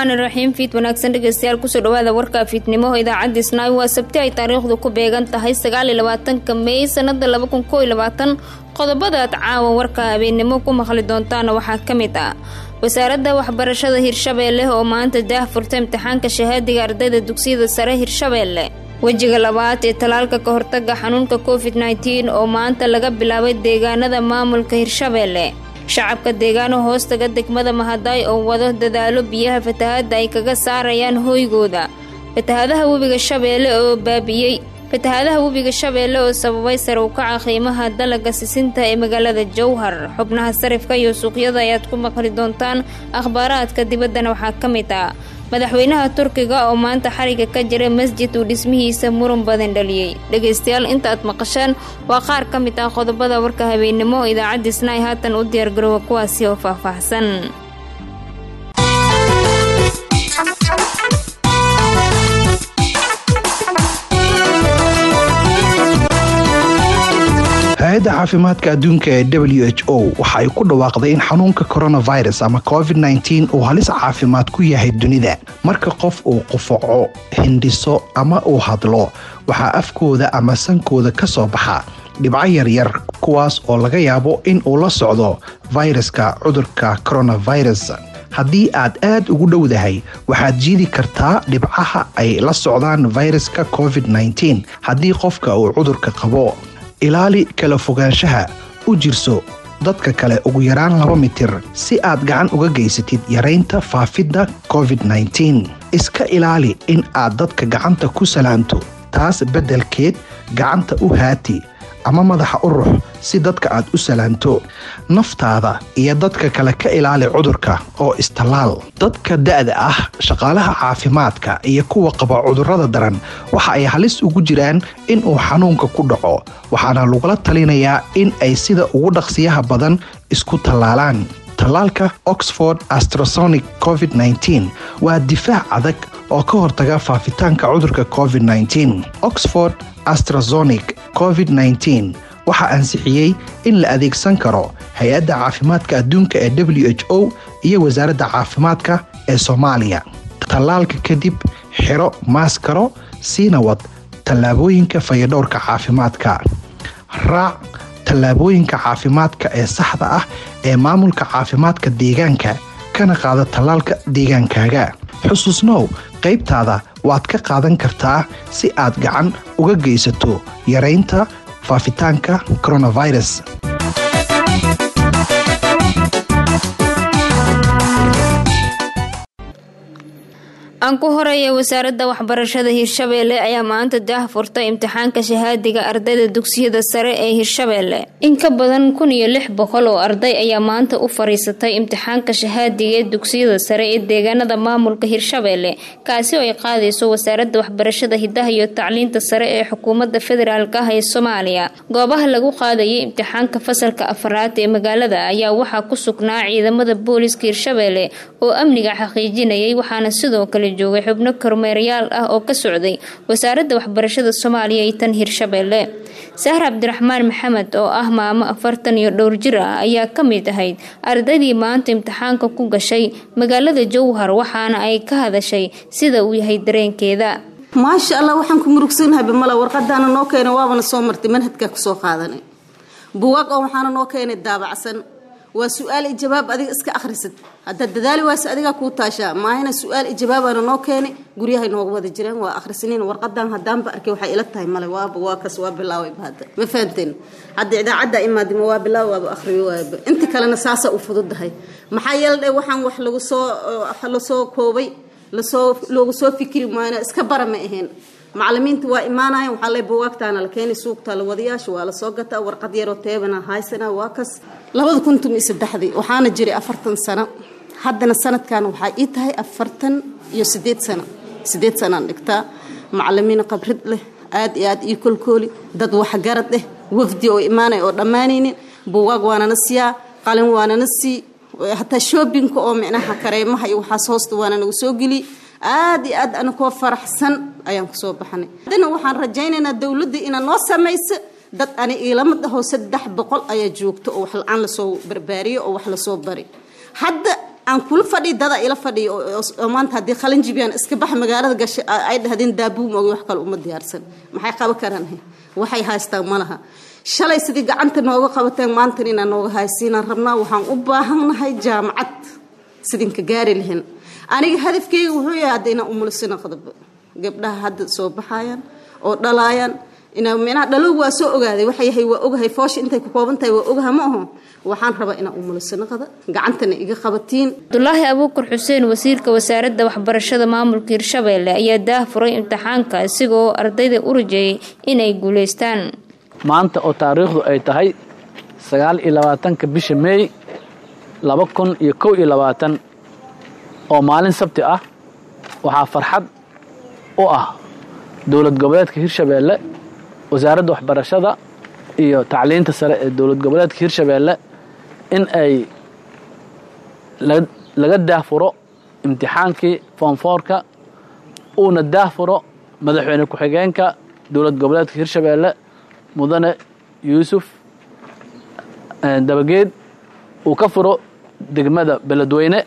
raxmaani raxiim fiid wanaagsan dhegeystayaal kusoo dhawaada warka fiidnimo idaacadda isnaayo waa sabti ay taariikhdu ku beegan tahay sagaal iyo labaatanka meey sanada laba kun koo iyo labaatan qodobadaad caawa warka habeennimo ku maqli doontaana waxaa ka mid ah wasaaradda waxbarashada hirshabeelle oo maanta daah furta imtixaanka shahaadiga ardayda dugsiyada sare hirshabeelle wejiga labaad ee talaalka ka hortaga xanuunka covid nteen oo maanta laga bilaabay deegaanada maamulka hirshabeelle shacabka deegaano hoostaga degmada mahadaay oo wado dadaalo biyaha fatahaadda ay kaga saarayaan hooygooda fatahaadaha webiga shabeelle oo baabi'iyey fatahaadaha webiga shabeelle oo sababay sare u kaca qiimaha dalaga sisinta ee magaalada jowhar xubnaha sarifka iyo suuqyada ayaad ku maqli doontaan akhbaaraadka dibaddana waxaa ka mid ah madaxweynaha turkiga oo maanta xariga ka jira masjid uu dhismihiisa muran badan dhaliyey dhegaystayaal inta aad maqasheen waa qaar ka mid ah qodobada warka habeennimo oo idaacadda isnaay haatan u diyaargaroowa kuwaasi oo faahfaahsan hay-adda caafimaadka adduunka ee w h o waxa ay ku dhawaaqday in xanuunka coronavirus ama covid nteen uu halis caafimaad ku yahay dunida marka qof uu qufaco hindhiso ama uu hadlo waxaa afkooda ama sankooda ka soo baxa dhibco yaryar kuwaas oo laga yaabo in uu la socdo fayraska cudurka coronavirus haddii aad aad ugu dhowdahay waxaad jiidi kartaa dhibcaha ay la socdaan fayraska covid nteen haddii qofka uu cudurka qabo ilaali kala fogaanshaha u jirso dadka kale ugu yaraan laba mitir si aad gacan uga geysatid yaraynta faafidda covid nteen iska ilaali in aad dadka gacanta ku salaamto taas beddelkeed gacanta u haati ama madaxa u rux si dadka aad u salaanto naftaada iyo dadka kale ka ilaali cudurka oo istallaal dadka da'da ah shaqaalaha caafimaadka iyo kuwa qaba cudurrada daran waxa ay halis ugu jiraan in uu xanuunka ku dhaco waxaana lagula talinayaa in ay sida ugu dhaqsiyaha badan isku tallaalaan tallaalka oxford astrasonic covid nteen waa difaac adag oo ka hortaga faafitaanka cudurka covid nteen oxford astrazonic covid nteen waxaa ansixiyey in la adeegsan karo hay-adda caafimaadka adduunka ee w h o iyo wasaaradda caafimaadka ee soomaaliya tallaalka kadib xiro maaskaro siina wad tallaabooyinka fayadhowrka caafimaadka raac tallaabooyinka caafimaadka ee saxda ah ee maamulka caafimaadka deegaanka kana qaada tallaalka deegaankaaga xusuusnow qaybtaada waad ka qaadan kartaa si aad gacan uga geysato yaraynta faafitaanka coronavirus aan ku horeeya wasaaradda waxbarashada hirshabeelle ayaa maanta daah furtay imtixaanka shahaadiga ardayda dugsiyada sare ee hirshabeelle in ka badan kun iyo lix boqol oo arday ayaa maanta u fariisatay imtixaanka shahaadiga ee dugsiyada sare ee deegaanada maamulka hirshabeelle kaasi oo ay qaadayso wasaaradda waxbarashada hidaha iyo tacliinta sare ee xukuumadda federaalk ah ee soomaaliya goobaha lagu qaadayay imtixaanka fasalka afaraad ee magaalada ayaa waxaa ku sugnaa ciidamada booliska hirshabeelle oo amniga xaqiijinayay waxaana sidoo kale joogay xubno kormeerayaal ah oo ka socday wasaaradda waxbarashada soomaaliya iyo tan hirshabeelle sahar cabdiraxmaan maxamed oo ah maamo afartan iyo dhowr jir ah ayaa ka mid ahayd ardaydii maanta imtixaanka ku gashay magaalada jowhar waxaana ay ka hadashay sida uu yahay dareenkeeda maasha allah waxaan ku murugsanahay bamala warqadaana noo keenay waabana soo martay manhajkaa kusoo qaadanay buwaag oo waxaana noo keenay daabacsan waa su-aal i jawaab adiga iska akhrisad haddaad dadaali waase adigaa kuu taashaa maahina su-aal i jawaabaana noo keeni guryahay nooga wada jireen waa akhrisaniin warqadan haddaanba arkay waxay ila tahay male waaba waa kas waa bilaabayba hadda ma fahamteen hadda idaacadda imaadima waa bilaaw waaba akhriyo waaba inta kalena saasa u fududahay maxaa yeeldhe waxaan wax lagu soo lasoo koobay lasoo loogu soo fikiri maayna iska bara ma ahayn macalimiinta waa imaanayan waxaa le buwaagtaana la keenay suuqta la wadayaasha waa lasoo gataa warqad yaroo teebana haysana waa kas labada kun tun iyo saddexdii waxaana jiray afartan sano haddana sanadkan waxaa ii tahay afartan iyo sideed sano sideed sanaan dhigtaa macalimiin qabrid leh aad iyo aad ii kolkooli dad waxgarad eh wafdi oo imaanay oo dhammaanaynin buwaag waanana siiyaa qalin waanana sii hataa shoobinka oo micnaha kareemaha iyo waxaas hoosta waana nagu soo geliy aad iyo aad anakoo faraxsan ayaan kusoo baxnay haddana waxaan rajaynaynaa dowladda inaa noo samayso dad ani iilama dhaho saddex boqol ayaa joogto oo wax la-aan lasoo barbaariyo oo wax lasoo bari hadda aan kula fadhiy dada ila fadhiyo oo maanta haddii qalin jibiyaan iska bax magaalada gashay ay dhahdeen daabuu moogi wax kale uma diyaarsan maxay qaban karaan waxay haystaan ma laha shalay sidii gacanta nooga qabateen maantan inaan nooga haysiinaan rabnaa waxaan u baahannahay jaamacad sidinka gaari lahayn aniga hadafkeyga wuxuu yahay hadda inaan umulisina qodobba gabdhaha hadda soo baxayaan oo dhalaayaan inaa micnaha dhalowg waa soo ogaaday waxa yahay waa ogahay foosha intay ku kooban tahay waa ogaha ma aho waxaan rabaa inaan umulisina qada gacantana iga qabatiin cabdulaahi abuukar xuseen wasiirka wasaaradda waxbarashada maamulka hirshabeelle ayaa daah furay imtixaanka isigoo ardayda u rajeeyay inay guulaystaan maanta oo taariikhdu ay tahay sagaal iyo labaatanka bisha meey laba kun iyo kow iyo labaatan oo maalin sabti ah waxaa farxad u ah dowlad goboleedka hirshabeelle wasaaradda waxbarashada iyo tacliinta sare ee dowlad goboleedka hirshabeelle in ay laga daahfuro imtixaankii foomfoorka uuna daahfuro madaxweyne ku-xigeenka dowlad goboleedka hirshabeelle mudane yuusuf dabageed uu ka furo degmada beledweyne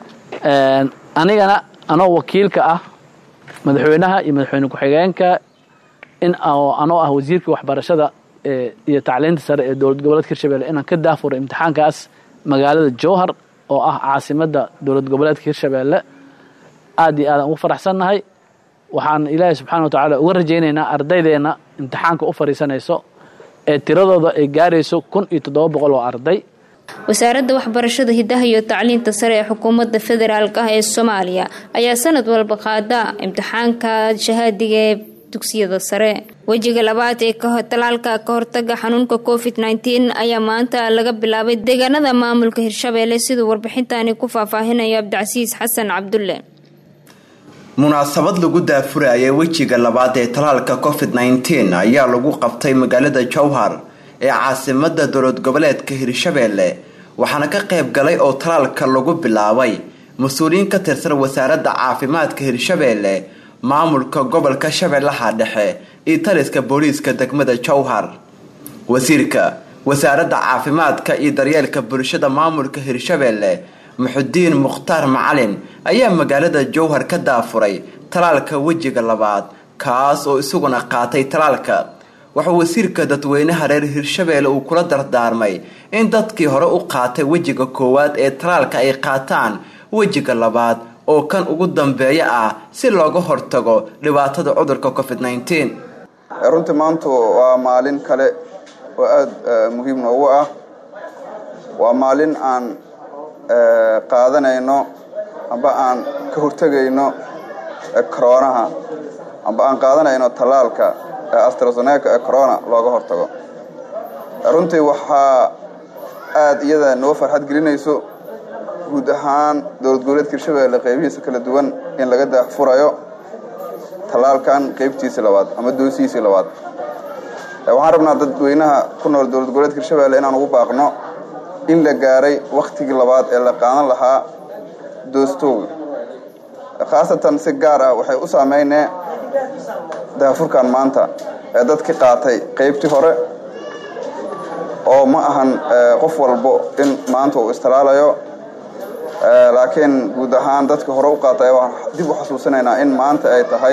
anigana anoo wakiilka ah madaxweynaha iyo madaxweyne ku-xigeenka in anoo ah wasiirka waxbarashada iyo tacliinta sare ee dowlad goboleedka hirshabelle inaan ka daafuro imtixaankaas magaalada jowhar oo ah caasimadda dowlad goboleedka hirshabeelle aad iyo aadaan ugu faraxsannahay waxaan ilaahay subxaana wa tacaala uga rajaynaynaa ardaydeenna imtixaanka u fadhiisanayso ee tiradooda ay gaarayso kun iyo toddoba boqol oo arday wasaaradda waxbarashada hidaha iyo tacliinta sare ee xukuumadda federaalk ah ee soomaaliya ayaa sanad walba qaada imtixaanka shahaadiga ee dugsiyada sare wejiga labaad ee talaalka ka hortaga xanuunka covid nteen ayaa maanta laga bilaabay deegaanada maamulka hirshabeelle siduu warbixintani ku faahfaahinayo cabdicasiis xasan cabdulle munaasabad lagu daafurayay wejiga labaad ee talaalka covid nteen ayaa lagu qabtay magaalada jowhar ee caasimada dowlad goboleedka hirshabeelle waxaana ka qayb galay oo talaalka lagu bilaabay mas-uuliyiin ka tirsan wasaaradda caafimaadka hirshabeelle maamulka gobolka shabeellaha dhexe iyo taliska booliiska degmada jowhar wasiirka wasaaradda caafimaadka iyo daryeelka bulshada maamulka hirshabeelle muxudiin mukhtaar macalin ayaa magaalada jowhar ka daafuray talaalka wejiga labaad kaas oo isaguna qaatay talaalka wuxuu wasiirka dadweynaha reer hirshabeelle uu kula dardaarmay in dadkii hore u qaatay wejiga koowaad ee talaalka ay qaataan wejiga labaad oo kan ugu dambeeya ah si looga hortago dhibaatada cudurka covid nteen runtii maantu waa maalin kale oo aada muhiim noogu ah waa maalin aan qaadanayno amba aan ka hortegayno coroonaha amba aan qaadanayno tallaalka astrazeneca ee corona looga hortago runtii waxaa aada iyada noo farxad gelinayso guud ahaan dowlad goboleedka hirshabeelle qaybihiisa kala duwan in laga daafurayo tallaalkan qaybtiisii labaad ama doosihiisii labaad waxaan rabnaa dadweynaha ku nool dowlad goboleedka hirshabeelle inaan ugu baaqno in la gaaray wakhtigii labaad ee la qaadan lahaa doostooga khaasatan si gaar ah waxay u saameynee daafurkan maanta ee dadkii qaatay qaybtii hore oo ma ahan qof walbo in maanta uu istalaalayo laakiin guud ahaan dadkii hore u qaatay waan dib u xasuusinaynaa in maanta ay tahay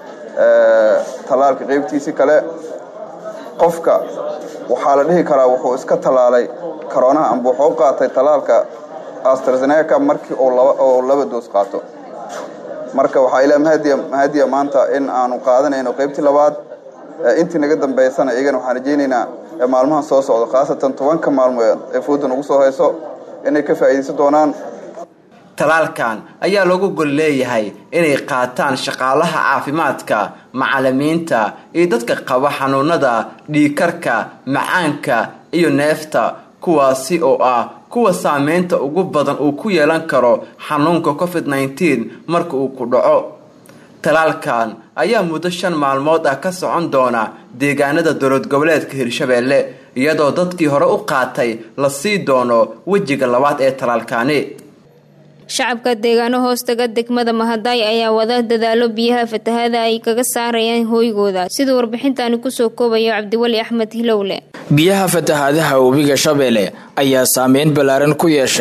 tallaalka qaybtiisii kale qofka waxaa la dhihi karaa wuxuu iska tallaalay karoonaha amba wuxuu u qaatay tallaalka astrazeneca markii oo laba doos qaato marka waxaa ilaa mahadiya maanta in aanu qaadanayno qaybtii labaad intii naga dambaysana iyagana waxaan rajaynaynaa maalmahan soo socdo khaasatan tobanka maalmood ee fooda nagu soo hayso inay ka faa'iidaysan doonaan talaalkan ayaa loogu gol leeyahay inay qaataan shaqaalaha caafimaadka macalimiinta iyo dadka qaba xanuunada dhiikarka macaanka iyo neefta kuwaasi oo ah kuwa saameynta ugu badan uu ku yeelan karo xanuunka covid nteen marka uu ku dhaco talaalkan ayaa muddo shan maalmood ah ka socon doona deegaanada dowlad goboleedka hirshabeelle iyadoo dadkii hore u qaatay la sii doono wejiga labaad ee talaalkani shacabka deegaano hoostaga degmada mahadaay ayaa wada dadaalo biyaha fatahada ay kaga saarayaan hooygooda siduu warbixintani kusoo koobayo cabdiweli axmed hilowle biyaha fatahaadaha webiga shabeelle ayaa saameyn ballaaran ku yeeshay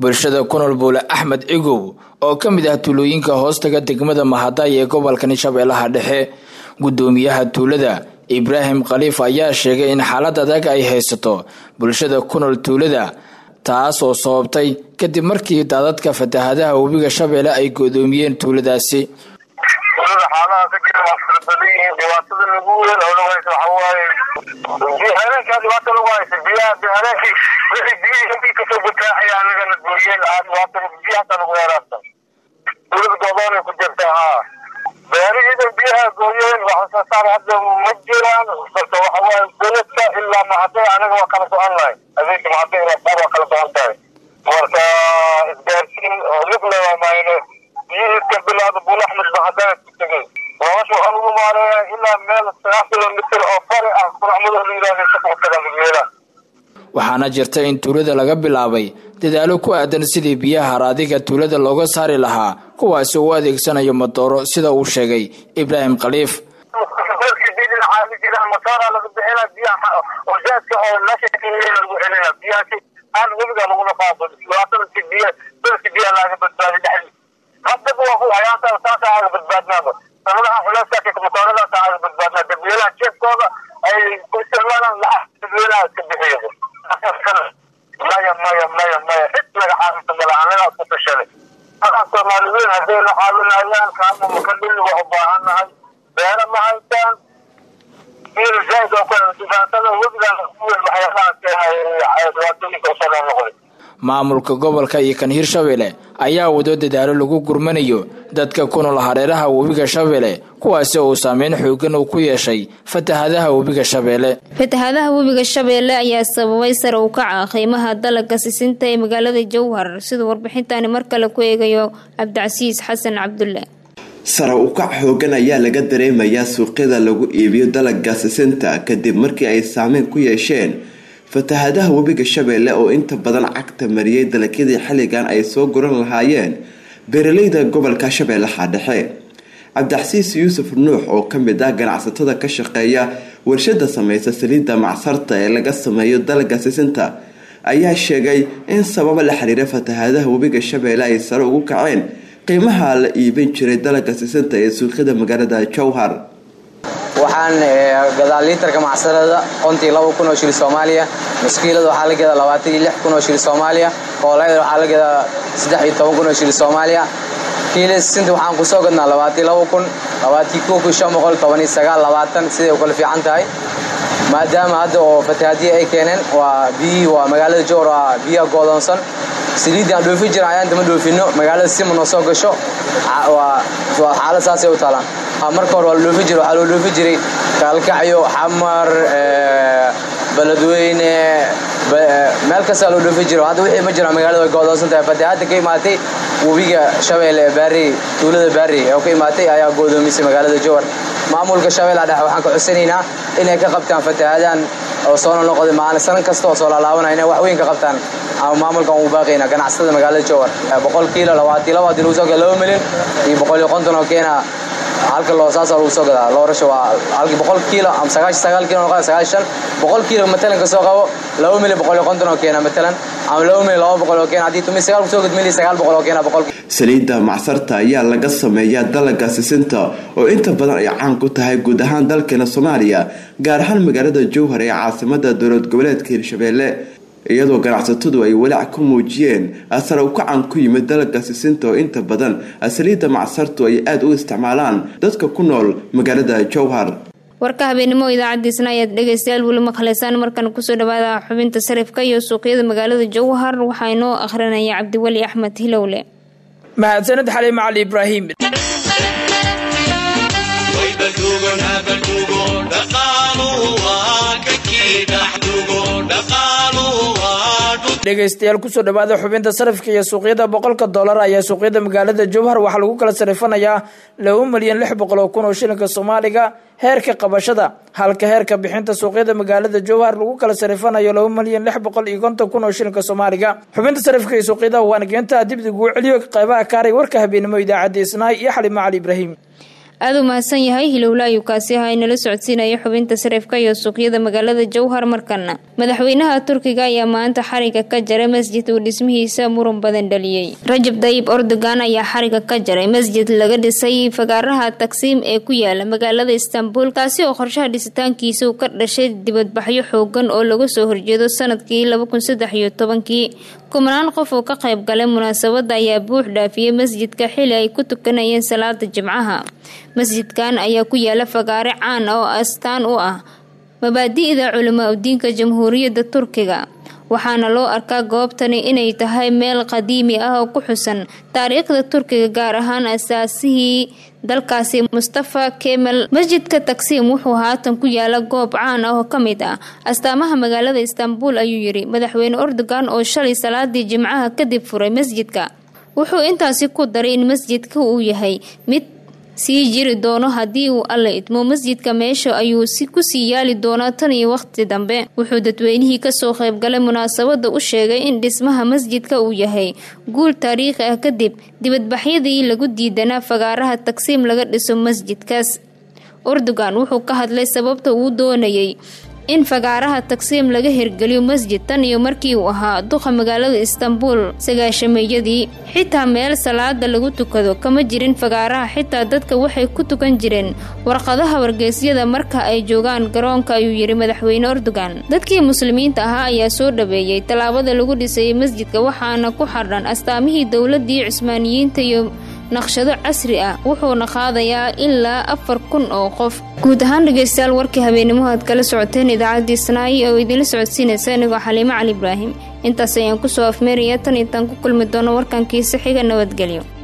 bulshada ku nool buule axmed cigow oo ka mid ah tuulooyinka hoostaga degmada mahaday ee gobolkani shabeellaha dhexe guddoomiyaha tuulada ibraahim khaliif ayaa sheegay in xaalad adag ay haysato bulshada ku nool tuulada taas oo sababtay kadib markii daadadka fatahadaha webiga shabeelle ay godoomiyeen tuuladaasi tuulada xaalaha ka jira waa fara badan yihiin dhibaatada lagu weyn oo lagu haysa waxa waaye habeenkaa dhibaata lagu haysa biyaha habeenkii wixii biyihii intii kasoo butaacaya anagana gooyeen aa dhibaatada biya hataa lagu heeraarta tuulada goodoonay ku jirtaa haa beerihiidan biyaha gooyeen wax soo saar hadda ma jiraan balse waxa waaye beledka ilaa mahaday anaga waa kala go-an lahay habeenka mahaday ilaa buur waa kala go-an tahay marka isgaarsiin oo lible waa maayne biyihii ka bilaada buul axmed ba haddana ku tegay nolosha waxaa lagu maareeyaa ilaa meel sagaal kilomitir oo bari ah quracmado la yidhahda shaqotaga midweela waxaana jirta in tuulada laga bilaabay dadaalo ku aadan sidii biyaha haraadiga tuulada looga saari lahaa kuwaasi uu adeegsanayo madooro sida uu sheegay ibraahim khaliif matoora laga bixina biyaha wajaadka oo meesha lagu celina biyahaasi aan webiga lagula qaado dhibaatada si biya dadka biyaha laaga badbaadi dhexdi haddaba waa ku hayaantaa saasa aaga badbaadnaaba sanadaha culeyskaasi matooradaas aaga badbaadnaa dadweynaha jeefkooda ay ku isticmaalaan lacag dadweynaha iska bixiyaba maya maya maya maya cid laga caawinta mala anagaas ku tashanay markaa soomaali weyn haddayna caawinayaan kaama makadhili waa u baahannahay beera ma haystaan biil zaaid oo kale dhibaatada webigan weyn waxyaalahaas dhibaatooyinka usoo noqday maamulka gobolka iyo kan hirshabelle ayaa wado dadaalo lagu gurmanayo dadka ku nool hareeraha webiga shabeelle kuwaasi oo saameyn xoogan uu ku yeeshay fatahadaha webiga shabeelle fatahadaha webiga shabeelle ayaa sababay sare u kaca qiimaha dalaga sisinta ee magaalada jowhar siduu warbixintani mar kale ku eegayo cabdicasiis xasan cabdulle sare u kac xoogan ayaa laga dareemayaa suuqyada lagu iibiyo dalaga sisinta kadib markii ay saameyn ku yeesheen fatahadaha webiga shabeelle oo inta badan cagta mariyay dalagyadii xilligan ay soo guran lahaayeen beeraleyda gobolka shabeellaha dhexe cabdixasiis yuusuf nuux oo kamid ah ganacsatada ka shaqeeya warshada sameysa saliidda macsarta ee laga sameeyo dalaga sisinta ayaa sheegay in sababa la xiriira fatahadaha webiga shabeelle ay sare ugu kaceen qiimaha la iibin jiray dalaga sisinta ee suuqyada magaalada jowhar waxaan gadaa liitarka macsarada qontii laba kun oo shil soomaaliya maskiilada waxaa la gadaa labaatan iyo lix kun oo shil soomaaliya koolayda waxaa la gadaa saddex iyo toban kun oo shil soomaaliya kiila sisinta waxaan kusoo gadnaa labaatan laba kun labaatii kow kun shan boqol toban iyo sagaal labaatan siday u kala fiican tahay maadaama hadda oo fatahaadiya ay keeneen waa biyihii waa magaalada jowr waa biyaha goodoonsan saliiddii aan dhoofi jira ayaan dama dhoofino magaalada sima noo soo gasho waa xaalad saasay u taalaan marka hore waa la dhoofi jira waxaa loo dhoofi jiray kaalkacyo xamar beledweyne meel kastaa loo dhoofi jiro hadda wixii ma jira magaalada way goodoonsan tahay fatahaadda ka imaatay webiga shabeelle ee baarey tuulada baarey oo ka imaatay ayaa goodoomisay magaalada jowar maamulka shabeella dhexe waxaan ka codsanaynaa inay ka qabtaan fatahaadaan oo soo noqday maalin sanan kasta oo soo laalaabanaya inay wax weyn ka qabtaan maamulkan uu baaqayna ganacsatada magaalada jowar boqol kiilo labaatan laba hadii lagu soo gada laba milyan iyo boqol iyo konton oo keena halka loo saasa lagu soo gadaa loo rasho waa halkii boqol kiilo ama sagaashan sagaal kiilo noqda sagaashan boqol kiilo matalan ka soo qabo laba milyan boqol iyo konton oo keena matalan ama laba milyan laba boqol oo keena haddii tumi sagaal kusoo gad milyan sagaal boqol oo keena boqol saliidda macsarta ayaa laga sameeyaa dalaga sisinta oo inta badan ay caan ku tahay guud ahaan dalkeena soomaaliya gaar ahaan magaalada jowhar ee caasimada dowlad goboleedka hirshabeelle iyadoo ganacsatadu ay walaac ku muujiyeen sare ukacan ku yimid dalaga sisinta oo inta badan saliidda macsartu ay aada u isticmaalaan dadka ku nool magaalada jowhar warka habeenimo idaacadiisna ayaad dhegeystayaal weli maqleysaan markan kusoo dhawaada xubinta sarifka iyo suuqyada magaalada jowhar waxaa inoo akhrinaya cabdiweli axmed hilowle mahadsanid xaliime cali ibraahim dhegeystayaal kusoo dhawaada xubinta sarifka iyo suuqyada boqolka doolar ayaa suuqyada magaalada jowhar waxaa lagu kala sarifanayaa laba milyan lix boqol oo kun oo shilinka soomaaliga heerka qabashada halka heerka bixinta suuqyada magaalada jowhar lagu kala sarifanayo laba milyan lix boqol iyo konton kun oo shilinka soomaaliga xubinta sarifka iyo suuqyada waana geenta dibdiguu celiyo qeybaha kaaray warka habeenimo idaacadda isnaay iyo xalimo cali ibraahim aada u mahadsan yahay hilowla ayuu kaasi ahaa inala socodsiinaya xubinta sarifka iyo suuqyada magaalada jowhar markana madaxweynaha turkiga ayaa maanta xariga ka jaray masjid uu dhismihiisa muran badan dhaliyey rajab dayib ordogan ayaa xariga ka jaray masjid laga dhisay fagaaraha tagsiim ee ku yaala magaalada istanbul kaasi oo qorshaha dhisitaankiisa uu ka dhashay dibadbaxyo xoogan oo laga soo horjeedo sanadkii laba kun saddex iyo tobankii kumanaan qof oo ka qayb galay munaasabada ayaa buux dhaafiyey masjidka xili ay ku tukanayeen salaada jimcaha masjidkan ayaa ku yaala fagaare caan ah oo astaan u ah mabaadi'da culamaa udiinka jamhuuriyadda turkiga waxaana loo arkaa goobtani inay tahay meel qadiimi ah oo ku xusan taariikhda turkiga gaar ahaan asaasihii dalkaasi mustafa kemal masjidka tagsiim wuxuu haatan ku yaala goob caan ah oo ka mid ah astaamaha magaalada istanbul ayuu yidhi madaxweyne erdogan oo shalay salaadii jimcaha kadib furay masjidka wuxuu intaasi ku daray in masjidka uu yahay mid sii jiri doono haddii uu alla idmo masjidka meesha ayuu si kusii yaali doonaa tan iyo waqti dambe wuxuu dadweynihii kasoo qaybgalay munaasabada u sheegay in dhismaha masjidka uu yahay guul taariikhi ah kadib dibadbaxyadii lagu diidanaa fagaaraha tagsiim laga dhiso masjidkaas erdogan wuxuu ka hadlay sababta uu doonayay in fagaaraha tagsiim laga hirgeliyo masjid tan iyo markii uu ahaa duqa magaalada istanbul sagaashameeyadii xitaa meel salaada lagu tukado kama jirin fagaaraha xitaa dadka waxay ku tukan jireen warqadaha wargeysyada marka ay joogaan garoonka ayuu yidhi madaxweyne erdogan dadkii muslimiinta ahaa ayaa soo dhaweeyey tallaabada lagu dhisayay masjidka waxaana ku xardhan astaamihii dowladii cusmaaniyiinta iyo naqshado casri ah wuxuuna qaadayaa ilaa afar kun oo qof guud ahaan dhegeystayaal warkii habeenimo aad kala socoteen idaacaddii snaayi oo idinla socodsiinaysa inigoo xaliimo cali ibraahim intaas ayaan kusoo afmeeraya tan intaan ku kulmi doono warkankiisa xiga nabadgelyo